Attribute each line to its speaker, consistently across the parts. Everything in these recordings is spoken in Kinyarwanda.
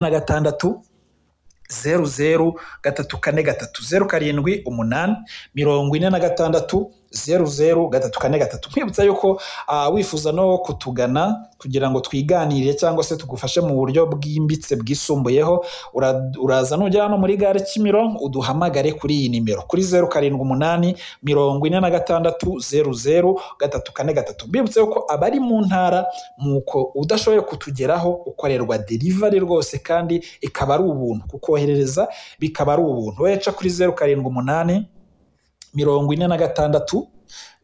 Speaker 1: na gatandatu zeru zeru gatatu kane gatatu zeru karindwi umunani mirongo ine na gatandatu zeru zeru gatatu kane gatatu nkwibutsa yuko ah, wifuza no kutugana kugira ngo twiganirire cyangwa se tugufashe mu buryo bwimbitse bwisumbuyeho ura- uraza nugera hano muri gare kimironko uduhamagare kuri iyi nimero kuri zeru karindwi umunani mirongo ine na gatandatu zeru zeru gatatu kane gatatu mbibutsa yuko abari mu ntara nuko udashoboye kutugeraho ukorerwa delivery rwose kandi ikaba ari ubuntu kukoherereza bikaba ari ubuntu weca kuri zeru karindwi umunani mirongo ine na gatandatu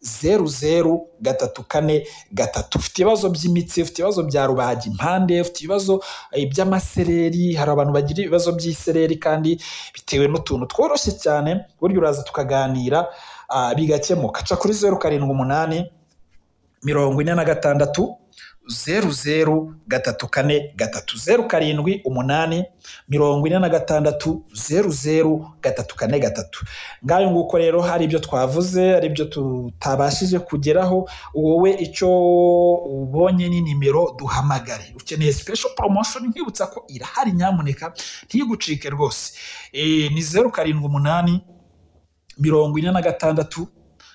Speaker 1: zeru zeru gatatu kane gatatu ufite ibibazo by'imitsi ufite ibibazo bya rubaga impande ufite ibibazo eh, by'amasereri hari abantu bagira ibibazo by'isereri kandi bitewe n'utuntu tworoshye cyane burya uraza tukaganira ah, bigakemuka ca kuri zeru karindwi umunani mirongo ine na gatandatu zeru zeru gatatu kane gatatu zeru karindwi umunani mirongo ine na gatandatu zeru zeru gatatu kane gatatu ngayo nguko rero hari ibyo twavuze hari ibyo tutabashije kugeraho wowe icyo ubonye ni nimero duhamagare ukeneye special promotion nkwibutsa ko irahari nyamuneka ntigucike rwose Eh, ni zeru karindwi umunani mirongo ine na gatandatu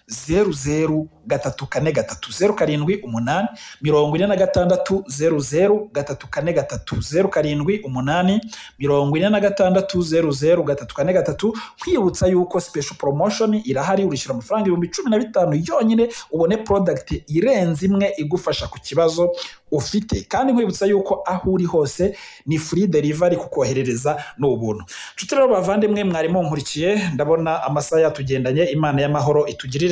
Speaker 1: zeru zeru gatatu kane gatatu zeru karindwi umunani mirongo ine na gatandatu zeru zeru gatatu kane gatatu zeru karindwi umunani mirongo ine na gatandatu zeru zeru gatatu kane gatatu kwibutsa yuko special promotion irahari urishyura amafaranga ibihumbi cumi na bitanu yonyine ubone product irenze imwe igufasha ku kibazo ufite kandi nkwibutsa yuko aho uri hose ni free delivery kukoherereza ni ubuntu nshuti rero bavandimwe mwarimo nkurikiye ndabona amasaha yatugendanye imana y'amahoro itugirire